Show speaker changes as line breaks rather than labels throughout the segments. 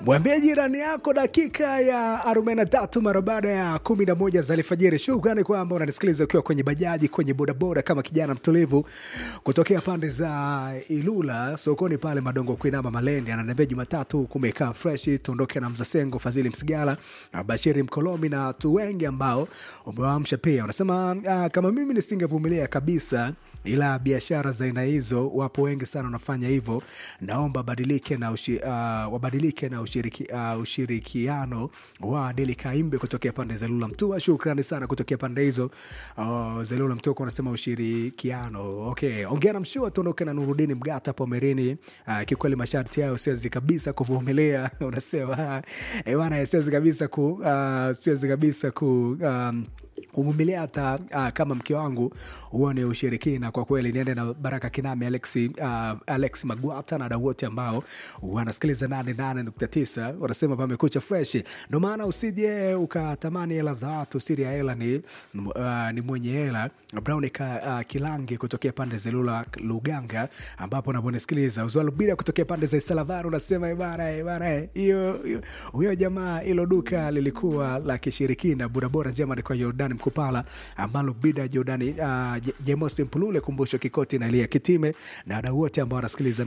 Mwambie jirani yako dakika ya 43 mara baada ya 11 za alfajiri. Shukrani kwamba unanisikiliza ukiwa kwenye bajaji, kwenye bodaboda, kama kijana mtulivu kutokea pande za Ilula sokoni pale Madongo kuinama Malendi. Ananiambia Jumatatu kumekaa fresh, tuondoke na Mzasengo, Fadhili Msigala, Bashiri Mkolomi na watu wengi ambao umewaamsha pia. Unasema uh, kama mimi nisingevumilia kabisa ila biashara za aina hizo wapo wengi sana wanafanya hivyo. Naomba badilike na ushi, uh, wabadilike na ushiriki, uh, ushirikiano wa Adili Kaimbe kutokea pande za Lula Mtua. Shukrani sana kutokea pande hizo uh, za Lula Mtua, unasema ushirikiano. Okay, ongea na mshua, tuondoke na Nurudini Mgata Pomerini. Uh, kikweli masharti hayo siwezi kabisa kuvumilia unasema eh, bwana, siwezi kabisa ku uh, siwezi kabisa ku um, kuvumilia hata uh, kama mke wangu huo ni ushirikina kwa kweli. Niende na Baraka Kinami, Alexi, uh, Alex Magwata na wadau wote ambao wanasikiliza 88.9 wanasema pamekucha fresh. Ndo maana usije ukatamani hela za watu, siri ya hela ni, uh, ni mwenye hela. Brown ka, uh, Kilangi kutokea pande za Lula Luganga, ambapo unaponisikiliza Uzwalubira kutokea pande za Isalavari unasema ibara ibara hiyo huyo jamaa, hilo duka lilikuwa la kishirikina. Burabora njema ni kwa Jordan Mkupala ambalo bida Jordani uh, Jemosi Mpulule kumbusho Kikoti na Elia Kitime na wadau wote ambao wanasikiliza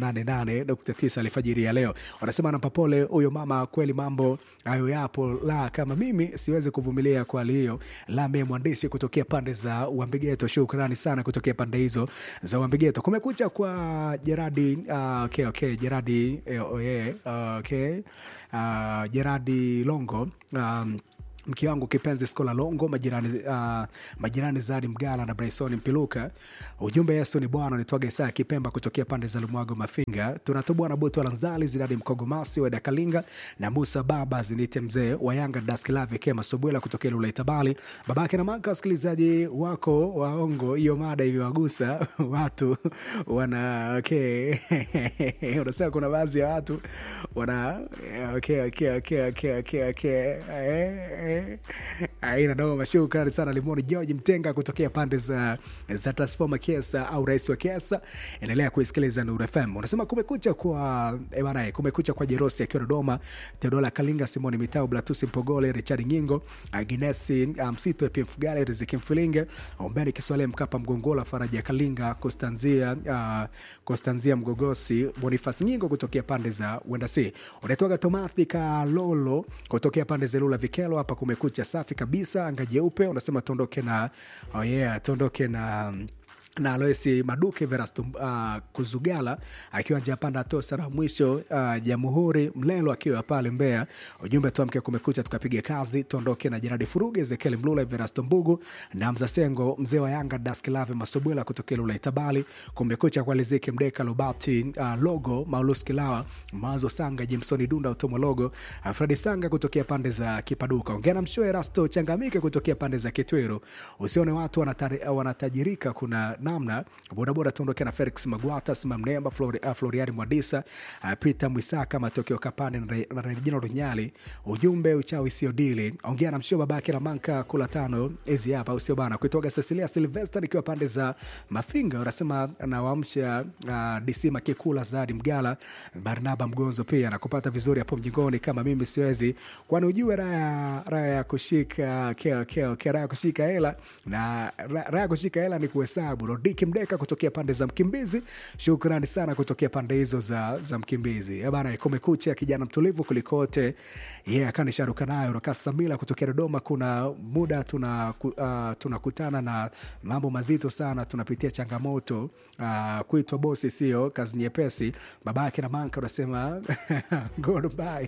88.9 alfajiri ya leo, wanasema nampa pole huyo mama, kweli mambo hayo yapo, la kama mimi siwezi kuvumilia kwa hali hiyo. La mimi mwandishi kutokea pande za Uambigeto, shukrani sana kutokea pande hizo za Uambigeto. Kumekucha kwa Jeradi uh, okay, okay, Jeradi eh, oh, yeah, uh, okay, uh, Jeradi Longo um, mke wangu kipenzi Skola Longo, majirani, uh, majirani Zadi Mgala na Bryson Mpiluka. Ujumbe Yesu ni Bwana. Nitwaga Isaya Kipemba kutokea pande za Lumwago Mafinga. Tunatubwa na Boto Lanzali Zidadi Mkogomasi Weda Kalinga na Musa Baba Zinite mzee wa Yanga Daskilavi Kema Sobwela kutokea Lula Itabali. Babake na maka wasikilizaji wako waongo, hiyo mada iliwagusa watu wana okay. Unasema kuna baadhi ya watu wana okay, okay, okay, okay, okay, okay. Eh, aina noma. Shukrani sana Limoni George Mtenga kutokea pande za, za Transforma Kiesa au rais wa Kiesa. Endelea kuisikiliza Nuru FM. Unasema kumekucha kwa bana, kumekucha kwa Jerosi akiwa Dodoma, Teodola Kalinga, Simoni Mitau, Blatusi Mpogole, Richard Nyingo, Agnesi Msito, um, PF Gale, Riziki Mfilinge, Ombeni Kiswale, Mkapa Mgongola, Faraja Kalinga, Konstanzia uh, Konstanzia Mgogosi, Bonifas Nyingo kutokea pande za Wendasi. Unaitwaga Tomathi Kalolo kutokea pande za Lula Vikelo hapa kumekucha safi kabisa, anga jeupe. Unasema tuondoke na oh yeah, tuondoke na na Aloisi Maduke Verasto uh, Kuzugala akiwa njia panda tosa na mwisho uh, Jamhuri Mlelo akiwa pale Mbeya. Ujumbe tuamke kumekucha tukapiga kazi, tuondoke na Jeradi Furuge, Ezekiel Mlula, Verasto Mbugu na Mza Sengo, mzee wa Yanga Daskilave Masobwela kutokea Lula Itabali. Kumekucha kwa Liziki Mdeka Lobati uh, Logo Maulus Kilawa Mawazo Sanga Jimsoni Dunda Utomo Logo uh, Fredi Sanga kutokea pande za Kipaduka. Ongea na Mshoe Rasto Changamike kutokea pande za Kitwero. Usione watu wanatari, wanatajirika kuna namna bodaboda tuondoke na Felix Magwata Sima Mnemba Flori, uh, Floriani Mwadisa uh, Peter Mwisaka Matokeo Kapande na Regina Runyali. Ujumbe uchawi sio dili. Ongea na mshio babake na manka kula tano hizi hapa usio bana kuitoka Cecilia Sylvester ikiwa pande za Mafinga unasema nawaamsha uh, DC Makikula Zadi Mgala Barnaba Mgonzo pia na kupata vizuri hapo mjingoni kama mimi siwezi, kwani ujue raha raha ya kushika keo keo raha ya kushika hela na raha ya kushika hela ni kuhesabu Rodiki Mdeka kutokea pande za Mkimbizi, shukrani sana kutokea pande hizo za, za Mkimbizi bana. Kumekucha kijana mtulivu kulikote yeah, kanisharuka nayo Rakasa Samila kutokea Dodoma. Kuna muda tunakutana uh, tuna na mambo mazito sana, tunapitia changamoto uh, kuitwa bosi sio kazi nyepesi. Babake na manka unasema goodbye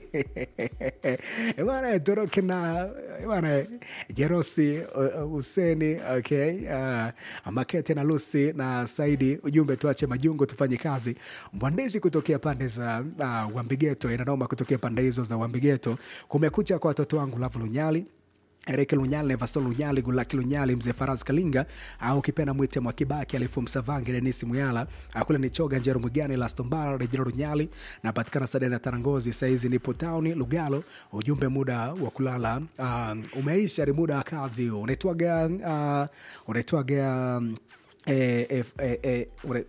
bana, toroke na bana Jerosi Huseni okay uh, Makete na Lusi na Saidi, ujumbe tuache majungu tufanye kazi. Mwandishi kutokea pande za uh, Wambigeto inanoma kutokea pande hizo za Wambigeto. Kumekucha kwa watoto wangu Lavu Lunyali Erike Lunyali, Nevason Lunyali, Gulaki Lunyali, Mzee Faraz Kalinga au kipenda mwite Mwakibaki, Alifu Msavangi, Denisi Muyala, akule ni Choga Njero Mwigani, Lastombara, Rejero Lunyali, napatikana Sadeni na Tarangozi, saizi nipo tauni Lugalo. Ujumbe muda wa kulala uh, umeisha, ni muda wa kazi huo. Unaitwaga uh, unaitwaga um, eh, eh, eh, eh,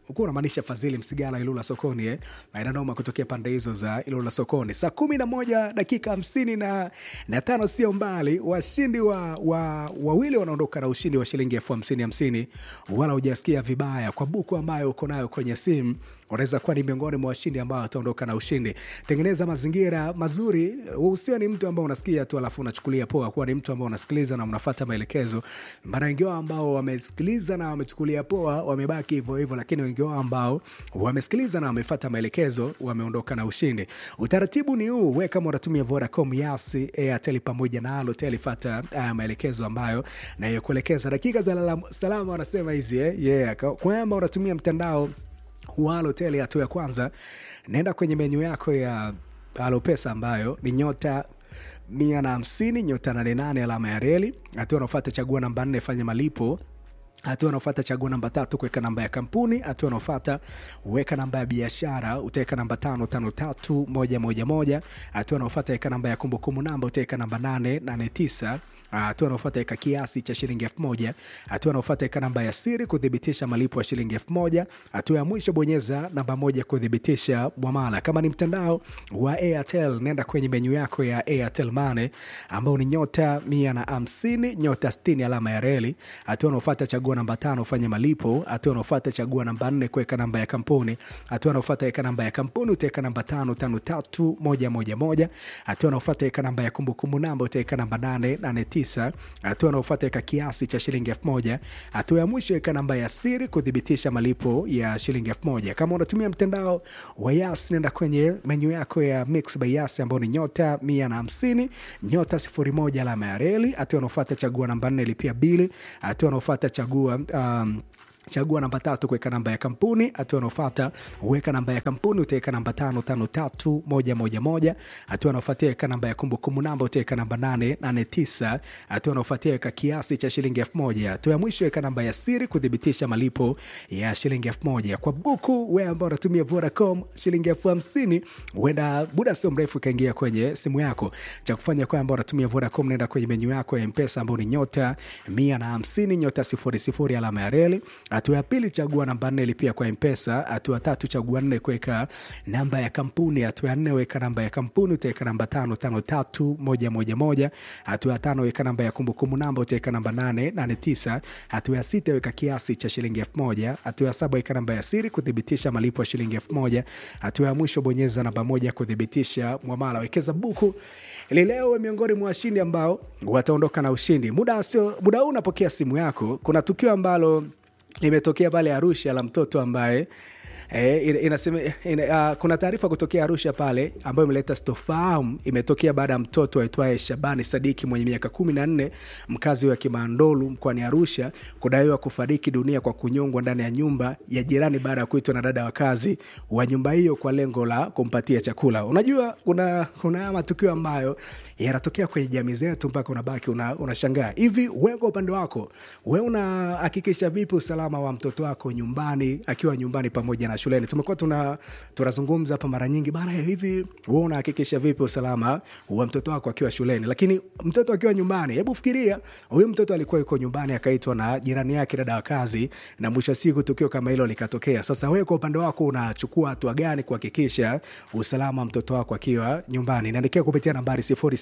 ukuwa unamaanisha Fadhili Msigala Ilula sokoni eh? Inanoma kutokea pande hizo za Ilula sokoni. Saa kumi na moja dakika hamsini na, na tano sio mbali, washindi wa, wa, wawili wanaondoka na ushindi wa shilingi elfu hamsini hamsini, wala hujasikia vibaya kwa buku ambayo uko nayo kwenye simu unaweza kuwa ni miongoni mwa washindi ambao wataondoka na ushindi. Tengeneza mazingira mazuri, usio ni mtu ambao unasikia tu alafu unachukulia poa, kuwa ni mtu ambao unasikiliza na unafata maelekezo. Mara wengi wao ambao wamesikiliza na wamechukulia poa wamebaki hivyo hivyo, lakini wengi wao ambao wamesikiliza na wamefata maelekezo wameondoka na ushindi. Utaratibu ni huu, we kama unatumia Vodacom, Yasi, Airtel pamoja na Halotel, fata uh, maelekezo ambayo nayokuelekeza. Dakika za salama wanasema hizi eh? Yeah. Kwamba unatumia mtandao wa Halotel hatua ya kwanza, naenda kwenye menyu yako ya Halopesa ambayo ni nyota mia na hamsini nyota nane nane alama ya reli. Hatua unaofata chagua namba nne fanya malipo hatua unaofata chagua namba tatu kuweka namba ya kampuni. Hatua unaofata weka namba ya biashara, utaweka namba tano tano tatu moja moja moja. Hatua unaofata weka namba ya kumbukumbu namba, utaweka namba nane nane tisa hatua anaofata weka kiasi cha shilingi elfu moja. Hatua anaofata weka namba ya siri kuthibitisha malipo ya shilingi elfu moja. Hatua ya mwisho bonyeza namba moja kuthibitisha mwamala. Kama ni mtandao wa Airtel, nenda kwenye menyu yako ya Airtel Money ambao ni nyota mia na hamsini nyota sitini alama ya reli. Hatua anaofata chagua namba tano fanya malipo. Hatua anaofata chagua namba nne kuweka namba ya kampuni. Hatua anaofata weka namba ya kampuni, utaweka namba tano tano tatu moja moja moja. Hatua anaofata weka namba ya kumbukumbu namba, utaweka namba nane nane tisa hatua anaofuata weka kiasi cha shilingi elfu moja. Hatua ya mwisho weka namba ya siri kuthibitisha malipo ya shilingi elfu moja. Kama unatumia mtandao wa Yas, nenda kwenye menyu yako ya Mix by Yas ambao ni nyota mia na hamsini nyota sifuri moja alama ya reli. Hatua anaofuata chagua namba nne lipia bili. Hatua anaofuata chagua um, chagua namba tatu kuweka namba ya kampuni. Hatua anaofata uweka namba ya kampuni, utaweka namba tano tano tatu moja moja moja. Hatua anaofuatia weka namba ya kumbukumbu namba, utaweka namba nane nane tisa. Hatua anaofuatia weka kiasi cha shilingi elfu moja. Hatua ya mwisho weka namba ya siri kuthibitisha malipo ya shilingi elfu moja. Kwa buku wewe ambao unatumia Vodacom, shilingi elfu hamsini huenda muda sio mrefu ikaingia kwenye simu yako. Cha kufanya kwa ambao unatumia Vodacom, nenda kwenye menyu yako ya Mpesa ambao ni nyota mia na hamsini nyota sifuri sifuri alama ya reli Hatua ya pili chagua namba nne lipia kwa Mpesa. Hatua tatu chagua nne kuweka namba ya kampuni. Hatua ya nne weka namba ya kampuni, utaweka namba tano tano tatu moja moja moja. Hatua ya tano weka namba ya kumbukumbu namba, utaweka namba nane nane tisa. Hatua ya sita weka kiasi cha shilingi elfu moja. Hatua ya saba weka namba ya siri kuthibitisha malipo ya shilingi elfu moja. Hatua ya mwisho bonyeza namba moja kuthibitisha mwamala. Wekeza buku ili leo miongoni mwa washindi ambao wataondoka na ushindi. Muda sio muda huu unapokea simu yako, kuna tukio ambalo limetokea pale Arusha la mtoto ambaye E, inasema ina, uh, kuna taarifa kutokea Arusha pale ambayo imeleta sitofahamu. Imetokea baada ya mtoto aitwaye Shabani Sadiki mwenye miaka kumi na nne mkazi wa Kimandolu mkoani Arusha kudaiwa kufariki dunia kwa kunyongwa ndani ya nyumba ya jirani baada ya kuitwa na dada wa kazi wa nyumba hiyo kwa lengo la kumpatia chakula. Unajua kuna kuna matukio ambayo yanatokea kwenye jamii zetu mpaka unabaki unashangaa una hivi. Wewe kwa upande wako, wewe unahakikisha vipi usalama wa mtoto wako nyumbani akiwa nyumbani pamoja na shuleni? Tumekuwa tuna tunazungumza hapa mara nyingi bana, hivi wewe unahakikisha vipi usalama wa mtoto wako akiwa shuleni? Lakini mtoto akiwa nyumbani, hebu fikiria, huyu mtoto alikuwa yuko nyumbani akaitwa na jirani yake dada wa kazi, na mwisho wa siku tukio kama hilo likatokea. Sasa wewe kwa upande wako unachukua hatua gani kuhakikisha usalama wa mtoto wako akiwa nyumbani? Naandikia kupitia nambari sifuri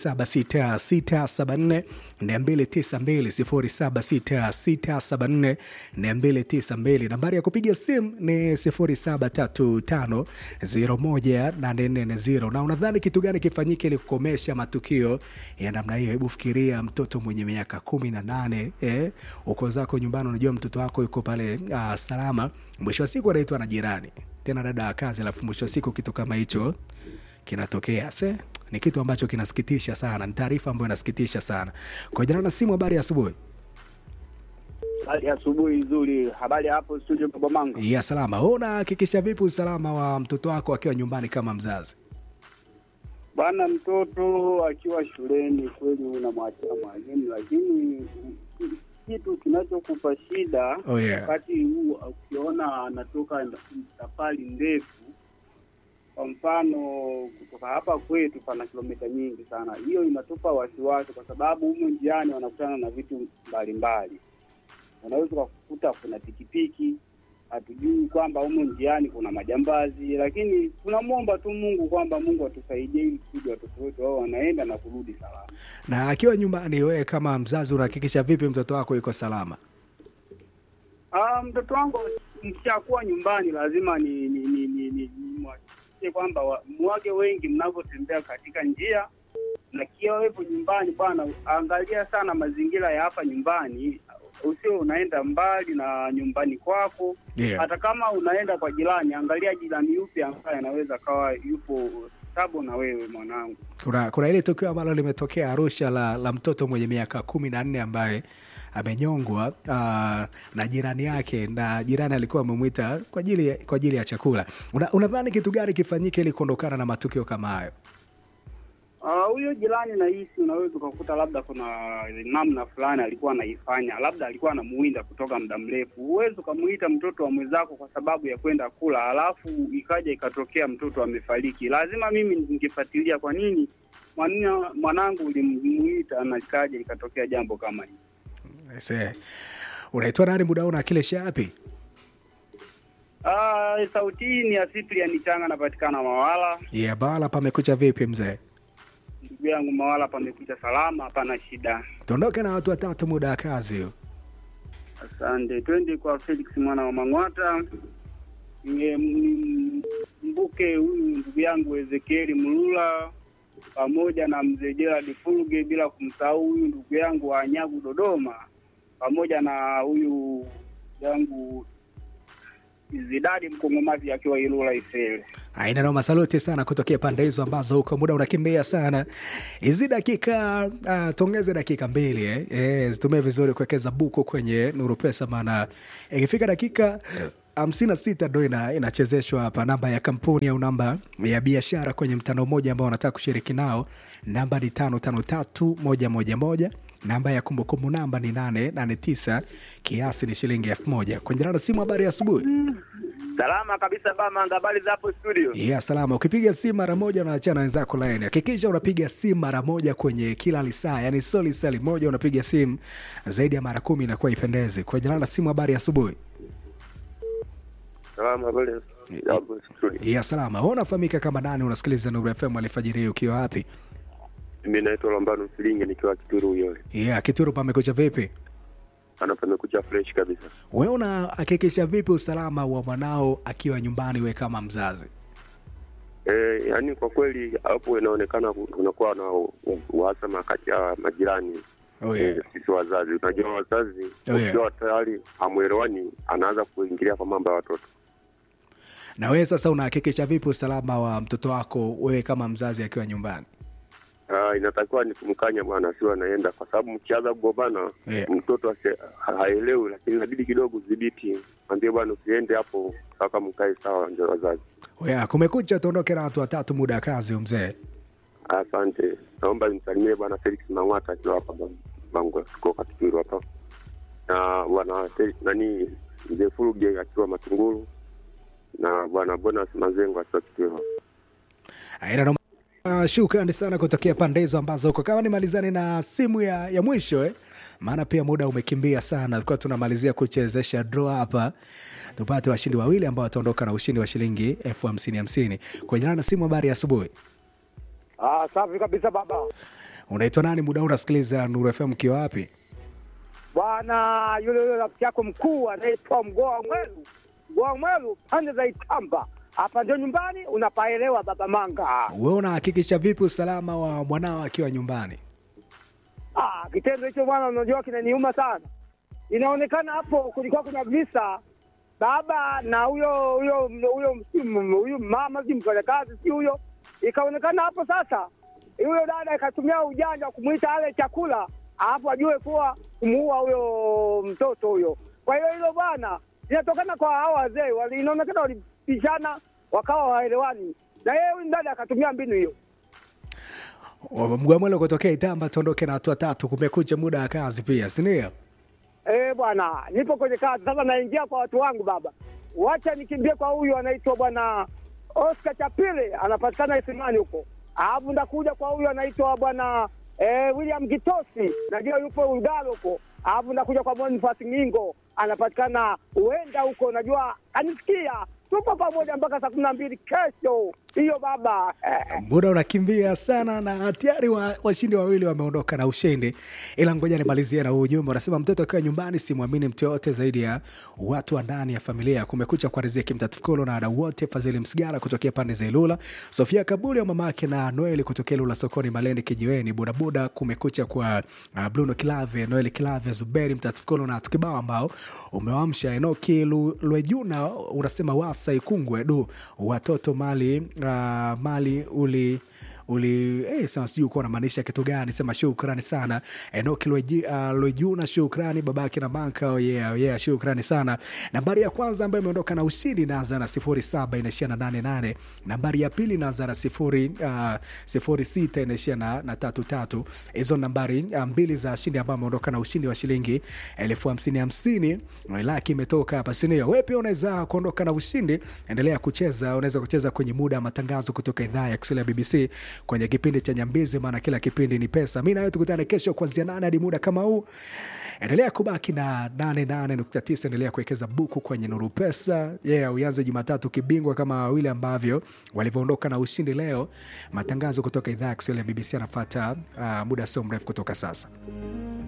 076674 292 076674 nambari ya kupiga simu ni 0735018440. Na unadhani kitu gani kifanyike ili kukomesha matukio ya namna hiyo? Hebu fikiria mtoto mwenye miaka kumi na nane eh, uko zako nyumbani, unajua mtoto wako yuko pale uh, salama, mwisho wa siku anaitwa na jirani tena dada wa kazi, alafu mwisho wa siku kitu kama hicho kinatokea se ni kitu ambacho kinasikitisha sana, ni taarifa ambayo inasikitisha sana. Kwa jina na simu, habari ya asubuhi.
Habari ya asubuhi nzuri. Habari hapo studio Baba Mango.
Ya salama. Wewe unahakikisha vipi usalama wa mtoto wako akiwa nyumbani kama mzazi?
Bwana, mtoto akiwa shuleni kweli unamwachia mwalimu, lakini kitu kinachokupa shida
Oh, yeah.
wakati huu ukiona anatoka safari ndefu kwa mfano kutoka hapa kwetu pana kilomita nyingi sana, hiyo inatupa wasiwasi, kwa sababu humu njiani wanakutana na vitu mbalimbali. Unaweza ukakuta kuna pikipiki hatujui kwamba humu njiani kuna majambazi, lakini tunamwomba tu Mungu kwamba Mungu atusaidie ili kusudi watoto wetu wao wanaenda na kurudi salama.
Na akiwa nyumbani, wewe kama mzazi unahakikisha vipi mtoto wako yuko salama?
Ah, mtoto wangu mkishakuwa nyumbani lazima ni ni ni ni, ni, ni mwahakikishie kwamba wa- mwage wengi mnavyotembea katika njia na kia wepo nyumbani bwana, angalia sana mazingira ya hapa nyumbani, usio unaenda mbali na nyumbani kwako.
Yeah.
Hata kama unaenda kwa jirani, angalia jirani yupi ambaye anaweza kawa yupo stable na wewe mwanangu.
Kuna kuna ile tukio ambalo limetokea Arusha la, la mtoto mwenye miaka kumi na nne ambaye amenyongwa ah, na jirani yake, na jirani alikuwa amemwita kwa ajili ya- kwa ajili ya chakula. Una- Unadhani kitu gani kifanyike ili kuondokana na matukio kama hayo?
Ah, huyo jirani nahisi unaweza ukakuta labda kuna namna fulani alikuwa anaifanya, labda alikuwa anamuwinda kutoka muda mrefu. Huwezi ukamuita mtoto wa mwenzako kwa sababu ya kwenda kula, halafu ikaja ikatokea mtoto amefariki. Lazima mimi ningefuatilia kwa nini mwana- mwanangu ulimuita na ikaja ikatokea jambo kama hili.
Ese, unaitwa nani muda huu na kile shapi?
Ah, sauti hii ni ya Cyprian Changa, napatikana Mawala.
Yeah, bala pamekucha vipi mzee?
Ndugu yangu Mawala, pamekucha salama, hapana shida.
Tuondoke na watu watatu muda wa kazi huo.
Asante, twende kwa Felix mwana wa Mang'wata. Nge- m- Mbuke huyu ndugu yangu Ezekieli Mlula pamoja na mzee Gerald Fulge, bila kumsahau huyu ndugu yangu wa Nyagu Dodoma, pamoja na huyu yangu Zidadi Mkongomazi akiwa Ilula Ifele.
Aina noma, saluti sana kutokea pande hizo ambazo huko muda unakimbia sana. Hizi dakika uh, tuongeze dakika mbili eh. Eh, zitumie vizuri kuwekeza buku kwenye Nuru Pesa, maana ikifika dakika hamsini na sita ndo ina, inachezeshwa hapa namba ya kampuni au namba ya biashara kwenye mtandao mmoja ambao wanataka kushiriki nao. Namba ni tano tano tatu moja moja moja namba ya kumbukumbu namba ni nane nane tisa kiasi ni shilingi elfu moja kwenye namba simu. Habari ya asubuhi.
Salama kabisa Bamanga, habari za hapo studio?
ya salama. Ukipiga simu mara moja unaachana wenzako laini. Hakikisha unapiga simu mara moja kwenye kila lisaa, yani sio lisali moja unapiga simu zaidi ya mara kumi, inakuwa ipendezi. Kwa jina la simu, habari ya asubuhi.
Salama, habari za hapo studio?
ya salama. Wewe unafahamika kama nani? Unasikiliza Nuru FM alfajiri hii ukiwa wapi?
Mimi naitwa Lambano Msilinge nikiwa Kituru Uyole.
ya Kituru, pamekucha vipi?
Ana pamekucha fresh kabisa.
Wewe unahakikisha vipi usalama wa mwanao akiwa nyumbani, we kama mzazi?
Eh, yani kwa kweli hapo inaonekana ku- kunakuwa na u- u- uhasama kati ya majirani
Oh, yeah.
eh, sisi wazazi. Unajua wazazi
Oh, yeah.
ukiwa tayari hamwelewani, anaanza kuingilia kwa mambo ya watoto.
Na wewe sasa unahakikisha vipi usalama wa mtoto wako wewe kama mzazi akiwa nyumbani?
Ah, inatakiwa ni kumkanya bwana, asiwe anaenda, kwa sababu mkianza kugombana
Yeah.
mtoto asi- ha- haelewi, lakini inabidi kidogo udhibiti, mwambie bwana, usiende hapo mpaka mkae sawa, ndio wazazi.
Ya, kumekucha, tuondoke na watu watatu muda wa kazi mzee.
Asante, naomba nimsalimie bwana Felix Mang'wata akiwa hapa Bang- Bangwe, tuko Katipiro hapa, na bwana Fel- nani mzee Furuge akiwa Matunguru, na bwana Bonas Mazengo akiwa Kitiro.
Aina noma. Uh, shukrani sana kutokea pande hizo ambazo huko kama nimalizane na simu ya, ya mwisho eh? maana pia muda umekimbia sana tulikuwa tunamalizia kuchezesha draw hapa tupate washindi wawili ambao wataondoka na ushindi wa shilingi elfu hamsini hamsini kwa jina na simu habari ya asubuhi
Ah, safi kabisa baba.
unaitwa nani muda huu unasikiliza nuru fm ukiwa wapi
Bwana yule yule rafiki yako mkuu anaitwa Mgoa Mwelu. Mgoa Mwelu pande za Itamba. Hapa ndio nyumbani unapaelewa baba Manga.
wewe unahakikisha vipi usalama wa mwanao akiwa nyumbani
Ah, kitendo hicho bwana unajua kinaniuma sana. Inaonekana hapo kulikuwa kuna visa baba na huyo huyo huyo msimu huyo mama si mfanyakazi si huyo. Ikaonekana hapo sasa huyo dada ikatumia ujanja wa kumwita ale chakula alafu ajue kuwa kumuua huyo mtoto huyo. Kwa hiyo hilo bwana linatokana kwa hao wazee, wali- inaonekana walipishana wakawa waelewani, na yeye huyu dada akatumia mbinu hiyo.
mgwamwele kutokea itamba tuondoke na watu watatu kumekucha muda wa kazi pia sindio
Eh bwana, nipo kwenye kazi sasa, naingia kwa watu wangu baba. Wacha nikimbie kwa huyu anaitwa bwana Oscar Chapile, anapatikana Isimani huko. Alafu ndakuja kwa huyu anaitwa bwana eh, William Gitosi, najua yupo Ugalo huko. Alafu ndakuja kwa Boniface Ngingo, anapatikana huenda huko, unajua anisikia, tupo pamoja mpaka saa kumi na mbili kesho hiyo baba eh.
muda unakimbia sana na tayari wa- washindi wawili wameondoka na ushindi ila ngoja nimalizie na huu ujumbe unasema mtoto akiwa nyumbani simwamini mtu yoyote zaidi ya watu wa ndani ya familia kumekucha kwa riziki mtatukolo na wadau wote fadhili msigara kutokea pande za ilula sofia kabuli wa mama yake na noeli kutokea ilula sokoni malendi kijiweni budabuda kumekucha kwa uh, bruno kilave noeli kilave zuberi mtatukolo na tukibao ambao umewamsha enoki Lu- lwejuna unasema wasa ikungwe du watoto mali uh, mali uli uli eh, sasa sijui ukuwa unamaanisha kitu gani sema shukrani sana enoki Lweji- uh, lwejuna shukrani babake na banka oh yeah, oh yeah, shukrani sana nambari ya kwanza ambayo imeondoka na ushindi inaanza na sifuri saba inaishia na nane nane nambari ya pili inaanza na sifuri uh, sifuri sita inaishia na, na tatu tatu hizo nambari uh, mbili za shindi ambayo ameondoka na ushindi wa shilingi elfu hamsini hamsini laki imetoka hapa sinio we pia unaweza kuondoka na ushindi endelea kucheza unaweza kucheza kwenye muda wa matangazo kutoka idhaa ya kiswahili ya bbc kwenye kipindi cha nyambizi maana kila kipindi ni pesa mi nawe tukutane kesho kuanzia nane hadi muda kama huu endelea kubaki na 88.9 endelea kuwekeza buku kwenye nuru pesa yeah, uanze jumatatu kibingwa kama wawili ambavyo walivyoondoka na ushindi leo matangazo kutoka idhaa ya kiswahili ya bbc anafata uh, muda sio mrefu kutoka sasa